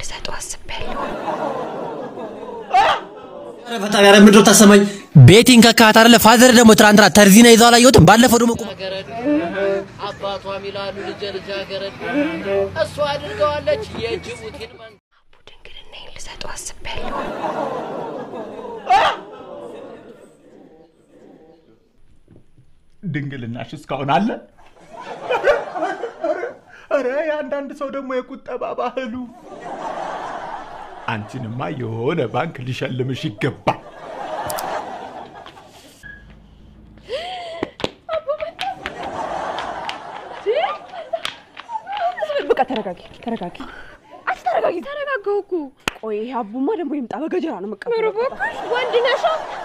ልሰጠው አስቤያለሁ። ኧረ ፈጣሪ ኧረ ምንድን ነው ታሰማኝ? ቤቲን ከካት አይደለ ፋዘር ደግሞ ትናንትና ተርዚና ይዘው አላየሁትም። ባለፈው ደግሞ ቁም አባቷም ይላሉ ልጄ ልጃገረድ እሷ አድርገዋለች የጅቡቲን መንግስት ድንግልናዬን ልሰጠው አስቤያለሁ። ድንግልናሽ እስካሁን አለ? ኧረ የአንዳንድ ሰው ደግሞ የቁጠባ ባህሉ። አንቺንማ የሆነ ባንክ ሊሸልምሽ ይገባል። በቃ ተረጋጊ፣ ተረጋጊ። አንቺ ተረጋጊ። ተረጋጋሁ እኮ። ቆይ ይሄ አቡማ ደግሞ ይምጣ፣ በገጀራ ነው መቀበለው። ወንድ ነሻ?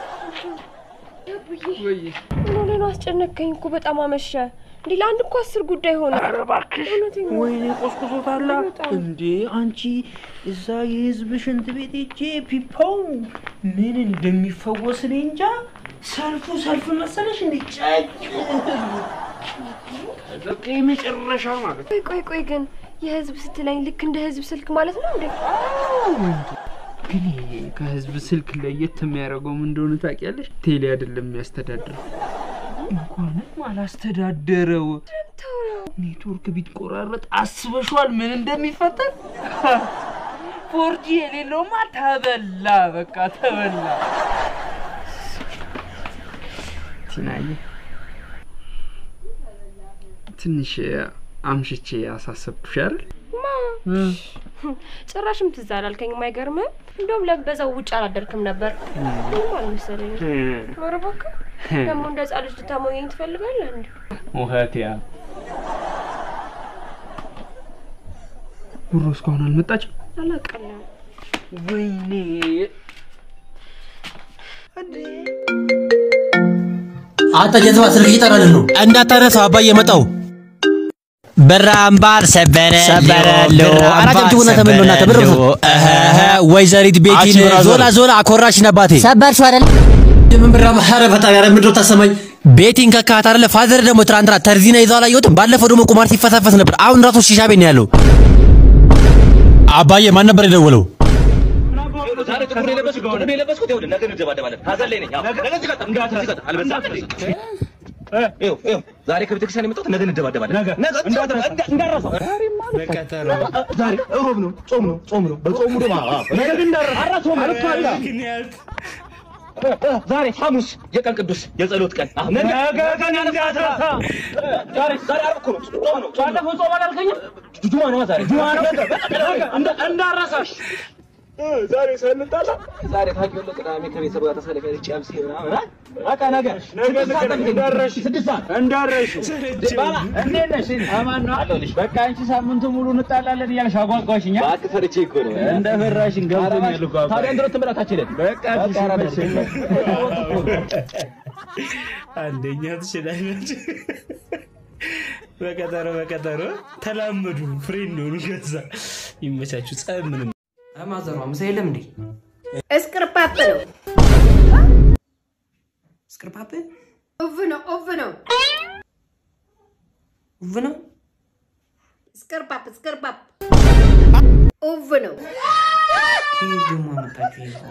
ምን ሆነህ ነው? አስጨነቀኝ እኮ በጣም አመሸ። እንዲህ ለአንድ እኮ አስር ጉዳይ ሆነ። ኧረ እባክሽ ወይኔ ቆስቁሶታላ እንዴ አንቺ እዛ የህዝብ ሽንት ቤት ሄጄ ፒፓው ምን እንደሚፈወስ እኔ እንጃ ሰልፉ ሰልፍ መሰለሽ እንዴ ጨቅ በቃ የመጨረሻ ማለት ቆይ ቆይ ቆይ ግን የህዝብ ስትለኝ ልክ እንደ ህዝብ ስልክ ማለት ነው እንዴ? ግን ይሄ ከህዝብ ስልክ ለየት የሚያደርገው ምን እንደሆነ ታውቂያለሽ? ቴሌ አይደለም የሚያስተዳድረው እንኳንም አላስተዳደረው ኔትወርክ ቢትቆራረጥ አስበሽዋል ምን እንደሚፈጠር? ፎርጂ የሌለውማ ተበላ፣ በቃ ተበላ። ቲናዬ ትንሽ አምሽቼ አሳሰብኩሽ አይደል? ማ ጭራሽም ትዝ አላልከኝም። አይገርምህም? እንደውም ለበዛው ውጭ አላደርክም ነበር። ምንም አልመሰለኝም። ኧረ እባክህ ደግሞ እንደ ህፃን ልጅ ልታሞኘኝ ትፈልጋለህ እንዴ? ውሀትያ ጉሮ እስካሁን አልመጣችም። አላውቅም። ወይኔ አንተ ጀዝባ ስልክ እየጠራልን ነው። እንዳታነሳው አባዬ መጣው በራምባር ሰበረ ሰበረሎ አራተም ትጉና ተመሎ እና ተብር ወይዘሪት ቤቲን ዞላ ዞላ አኮራሽን አባቴ ሰበርሽው አይደል? ምን ብራ ኧረ ፈጣሪ ኧረ ምንድን ነው ታሰማኝ? ቤቲን ከካት አይደለ ፋዘር ደግሞ ትናንትና ተርዚና ይዘው አላየሁትም። ባለፈው ደግሞ ቁማር ሲፈሳፈስ ነበር። አሁን ራሱ ሺሻ ቤት ነው ያለው። አባዬ ማን ነበር የደወለው? ዛሬ ጥቁር የለበስኩት ጥቁር የለበስኩት ይኸውልህ ነገ እንደባደባለን። ሀዘን ላይ ነኝ። አዎ፣ ነገ ሲቀጥል እንዳትረሳ ሲቀጥል አልበዛም? ይኸው ይኸው ዛሬ ከቤተክርስቲያን የመጣሁት ነገ እንደባደባለን። ነገ ነገ እንዳትረሳ እንዳትረሳ። ዛሬ እሮብ ነው፣ ጾም ነው፣ ጾም ነው። በጾሙ ደግሞ አዎ፣ ነገ ግን እንዳትረሳ። አራሶም አልኳላ ዛሬ ሐሙስ የቀን ቅዱስ የጸሎት ቀን። አዎ፣ ነገ ቀን እንዳትረሳ። ዛሬ ዛሬ ዓርብ እኮ ነው፣ ጾም ነው። ባለፈው ጾም አላልከኝም? ጁማ ነው ዛሬ ጁማ ነው። እንዳትረሳሽ ዛሬ ሳንጣላ ዛሬ ታውቂዋለህ፣ ቅዳሜ ከቤተሰብ ጋር ተሰልፈን ጨብሲ ምናምን አ- በቃ ነገ ስድስት ሰዓት ጠብቂኝ። እንዳረሽ ስድስት ሰዓት እንዳረሽ ባባ እንዴት ነሽ? አማን ነው አለሁልሽ። በቃ አንቺ ሳምንቱ ሙሉ እንጣላለን እያልሽ አጓጓሽኛ። እባክህ ፈርቼ እኮ ነው። እንደ ፈራሽን ገብቶኛል እኮ አባ። ታዲያ እንድሮ ትምህርታችንን በቃ በቃ አራዳሽ። አንደኛ ትችላለች። በቀጠሮ በቀጠሮ ተላመዱ፣ ፍሬንድ ሆኑ። ከዛ ይመቻችሁ። ጸብ ምንም ማዘሯ ምሳ የለም እንዴ? እስቅርጳፕ ነው። እስቅርፓፕ ኦቭ ነው። ኦቭ ነው። ውብ ነው። እስቅርጳፕ እስቅርጳፕ ኦቭ ነው። ከየት ደግሞ አመጣችሁ ይሄ?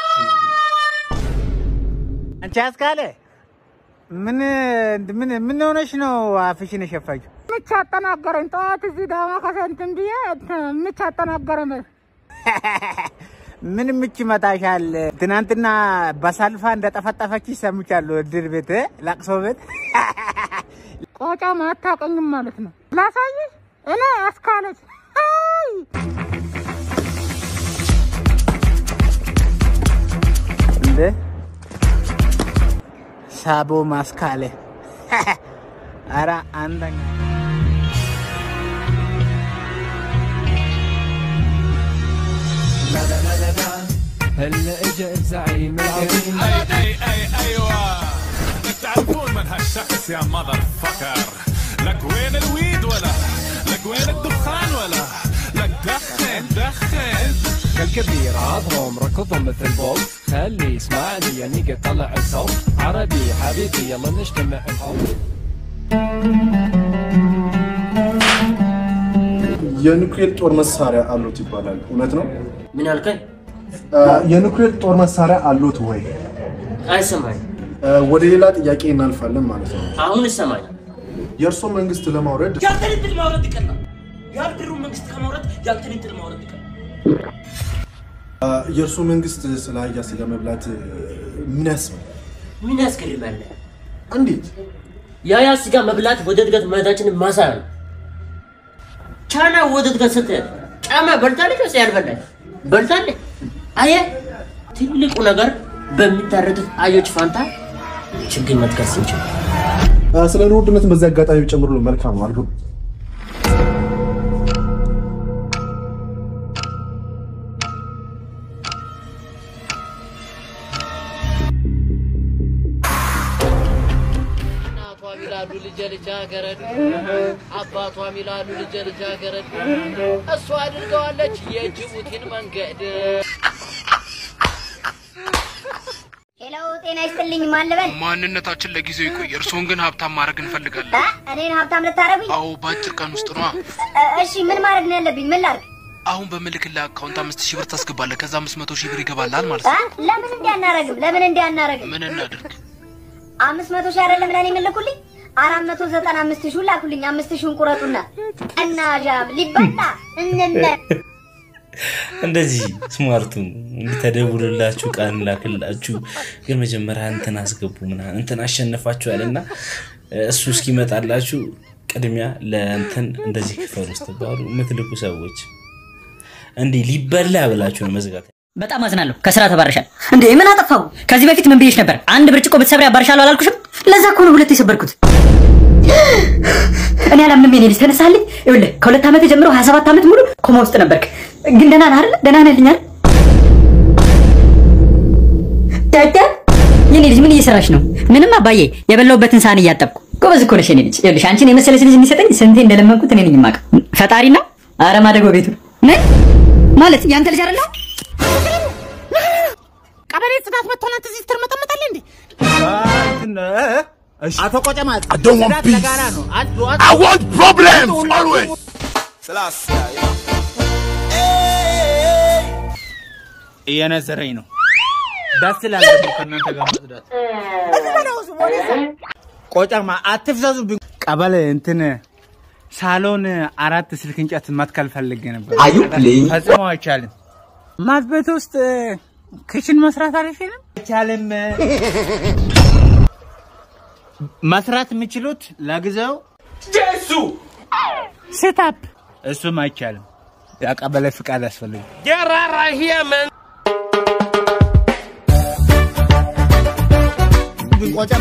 አንቺ አስካለ ምን ምን ምን ሆነሽ ነው አፍሽን የሸፋችው? ምች አጠናገረኝ። ጠዋት እዚህ ዳማ ከሰንትን ብዬ ምች አጠናገረኝ። ምን ምች ይመታሻል? ትናንትና በሳልፋ እንደጠፈጠፈች ሰምቻለሁ። እድር ቤት ለቅሶ ቤት ቆጫ ማታቀኝም ማለት ነው። ላሳይሽ እኔ አስካለች አይ እንደ ሳቦ ማስካለ አረ አንደኛ هلا اجا الزعيم العظيم اي اي اي ايوه تعرفون من هالشخص يا مذر فكر لك وين الويد ولا لك وين الدخان ولا لك دخن دخن كالكبير عضهم ركضهم مثل بوب خلي يسمعني يعني قد طلع الصوت عربي حبيبي يلا نجتمع الحب የኑክሌር ጦር መሳሪያ አሉት ይባላል። እውነት ነው? ምን አልከኝ? የኑክሌር ጦር መሳሪያ አሉት ወይ? አይሰማኝ። ወደ ሌላ ጥያቄ እናልፋለን ማለት ነው። አሁን ይሰማኝ። የእርሶ መንግስት ለማውረድ ያንተን እድል ማውረድ ይቀላል። የአብድሩ መንግስት ከማውረድ ያንተን እድል ማውረድ ይቀላል። የእርሶ መንግስት ስለ አህያ ስጋ መብላት ምን ያስባል? ምን ያስገርማል? እንዴት? የአህያ ስጋ መብላት ወደ እድገት መሄዳችንን ማሳያ ነው። ቻይና ወደ እድገት ስትሄድ ጫማ በልታለች ወይስ ያልበላች? በልታለች። አየህ፣ ትልቁ ነገር በሚታረዱት አህዮች ፋንታ ችግኝ መትከል ስንችል ስለ ኑሮ ውድነትን በዚህ አጋጣሚ ጨምሩልን። መልካም ነው አድርጉ። እናቷም ይላሉ ልጄ ልጃገረድ፣ አባቷም ይላሉ ልጄ ልጃገረድ። እሷ አድርገዋለች የጅቡቲን መንገድ። ሄሎ፣ ጤና ይስጥልኝ። ማን ልበል? ማንነታችን ለጊዜው ይቆይ፣ እርስዎን ግን ሀብታም ማድረግ እንፈልጋለን። እ? እኔን ሀብታም ልታረጉኝ? አዎ፣ በአጭር ቀን ውስጥ ነዋ። እ፣ እሺ፣ ምን ማድረግ ነው ያለብኝ? ምን ላድርግ? አሁን በምልክልህ አካውንት አምስት ሺህ ብር ታስገባለህ። ከዛ አምስት መቶ ሺህ ብር ይገባልሃል ማለት እ? ነው። ለምን እንዲህ አናረግም? ለምን እንዲህ አናረግም? ምን እናድርግ? አምስት መቶ ሺህ አይደለም ለእኔ የምልኩልኝ አራት መቶ ዘጠና አምስት ሺህ ላኩልኝ። አምስት ሺህን ቁረጡና እና ዣም ሊበላ እንነ እንደዚህ ስማርቱ ተደውልላችሁ ቃል ላክላችሁ፣ ግን መጀመሪያ እንትን አስገቡ ምናምን እንትን አሸነፋችኋል እና እሱ እስኪመጣላችሁ ቅድሚያ ለእንትን እንደዚህ ክፈሉ ስትባሉ የምትልኩ ሰዎች እንዲህ ሊበላ ብላችሁ ነው መዝጋት። በጣም አዝናለሁ። ከስራ ተባረሻል። እንዴ ምን አጠፋው? ከዚህ በፊት ምን ብዬሽ ነበር? አንድ ብርጭቆ ብትሰብሪ አባርሻለሁ አላልኩሽም? ለዛ እኮ ነው ሁለት የሰበርኩት። እኔ አላምንም። የኔ ልጅ ተነሳልኝ። ይኸውልህ ከሁለት ዓመት ጀምሮ 27 ዓመት ሙሉ ኮማ ውስጥ ነበርክ። ግን ደህና ነህ አይደል? ደህና ነህ ልኛል። ዳዳ የኔ ልጅ ምን እየሰራሽ ነው? ምንም አባዬ፣ የበላሁበትን ሳህን እያጠብኩ። ጎበዝ እኮ ነሽ የኔ ልጅ። ይኸውልሽ አንቺን የመሰለች ልጅ የሚሰጠኝ ስንቴ እንደለመንኩት እኔ ነኝ የማውቀው። ፈጣሪ ነው። ኧረ ማደጎ ቤቱ ነይ ማለት ያንተ ልጅ አይደለሁ? ቀበሌ ጽዳት መጥቶ እናንተ እዚህ ትርመጠመጣለህ እንዴ? አቶ ቆጨማ I don't want ጽዳት peace. ለጋራ ነው። አንዱ I want problems always. እየነዘረኝ ነው። ደስ ይላል ደግሞ ከእናንተ ጋር መጽዳት። ቆጨማ አትፍዘዙብኝ። ቀበሌ እንትን ሳሎን አራት ስልክ እንጨት መትከል ፈልጌ ነበር። Are you playing? ፈጽሞ አይቻልም። ማት ቤት ውስጥ ክችን መስራት አይችልም አይቻልም። መስራት የሚችሉት ለጊዜው ጀሱ ሴታፕ እሱም አይቻልም። የቀበሌ ፍቃድ ያስፈልግ Get right right here, man. ቆጨማ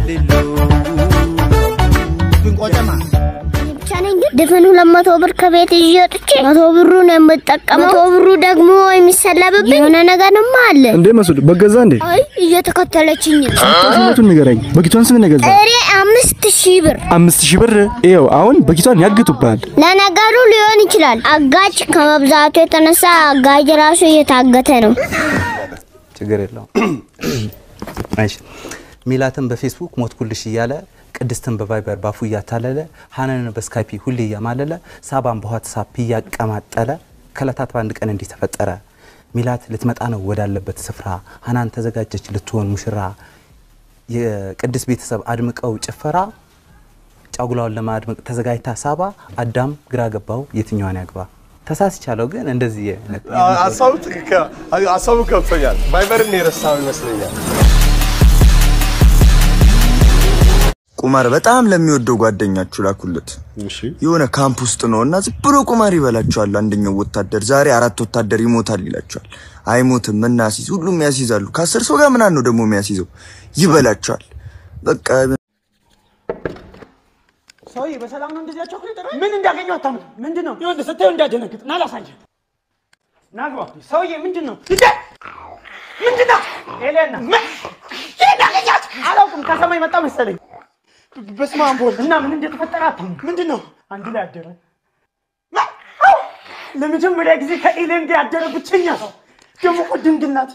ቆጨማ ብቻ ነኝ ግን ድፍን ሁለት መቶ ብር ከቤት ይዤ ወጥቼ መቶ ብሩን የምጠቀመው መቶ ብሩ ደግሞ የሚሰለብብኝ የሆነ ነገርማ አለ። እንዴ መስሉ በገዛ እንዴ አይ እየተከተለችኝ ነው። ስንቱን ንገረኝ። በጊቷን ስንት ነገዛ? እሬ አምስት ሺህ ብር አምስት ሺህ ብር። ይኸው አሁን በጊቷን ያግቱብሃል። ለነገሩ ሊሆን ይችላል። አጋጭ ከመብዛቱ የተነሳ አጋጭ ራሱ እየታገተ ነው። ችግር የለውም። እሺ ሚላትን በፌስቡክ ሞትኩልሽ እያለ ቅድስትን በቫይበር ባፉ እያታለለ ሀናንን በስካይፒ ሁሌ እያማለለ ሳባን በዋትሳፕ እያቀማጠለ ከእለታት በአንድ ቀን እንዲህ ተፈጠረ። ሚላት ልትመጣ ነው ወዳለበት ስፍራ። ሀናን ተዘጋጀች ልትሆን ሙሽራ። የቅድስት ቤተሰብ አድምቀው ጭፈራ ጫጉላውን ለማድመቅ ተዘጋጅታ ሳባ። አዳም ግራ ገባው የትኛዋን ያግባ። ተሳስቻለሁ ግን እንደዚህ አይነት ሀሳቡ ትክክል ሀሳቡ ገብቶኛል። ቫይበርን የረሳው ይመስለኛል። ቁማር በጣም ለሚወደው ጓደኛችሁ ላኩለት። የሆነ ካምፕ ውስጥ ነው እና ዝም ብሎ ቁማር ይበላቸዋል። አንደኛው ወታደር ዛሬ አራት ወታደር ይሞታል ይላቸዋል። አይሞትም እናሲዝ ሁሉም ያስይዛሉ። ከአስር ሰው ጋር ምናምን ነው ደግሞ የሚያስይዘው ይበላቸዋል። በቃ ሰውዬ በሰላም ነው እንደዚህ ያቸው ምን እንዳገኘው አታምንም። ምንድን ነው ይኸውልህ፣ ስታየው እንዳደነግጥ ና ላሳየህ። ና ግባ። ሰውዬ ምንድን ነው እንዴ? ምንድን ነው ኤሌና እንዳገኛት አላውቅም። ከሰማይ መጣ መሰለኝ። በስመ አብ ወልድ እና ምን እንደተፈጠረ አታምንም። ምንድን ነው አንድ ላይ አደረ። አው! ለመጀመሪያ ጊዜ ከኤሌን ጋር ያደረ ብቸኛ ሰው ደግሞ እኮ ድንግል ናት።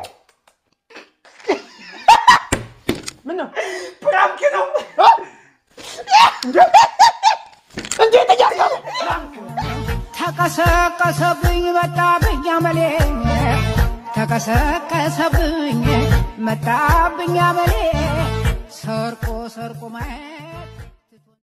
ምን ነው ፕራንክ ነው እንዴት እያልከው ተቀሰቀሰብኝ መጣብኝ አመሌ ተቀሰቀሰብኝ መጣብኝ አመሌ ሰርቆ ሰርቆ ማየት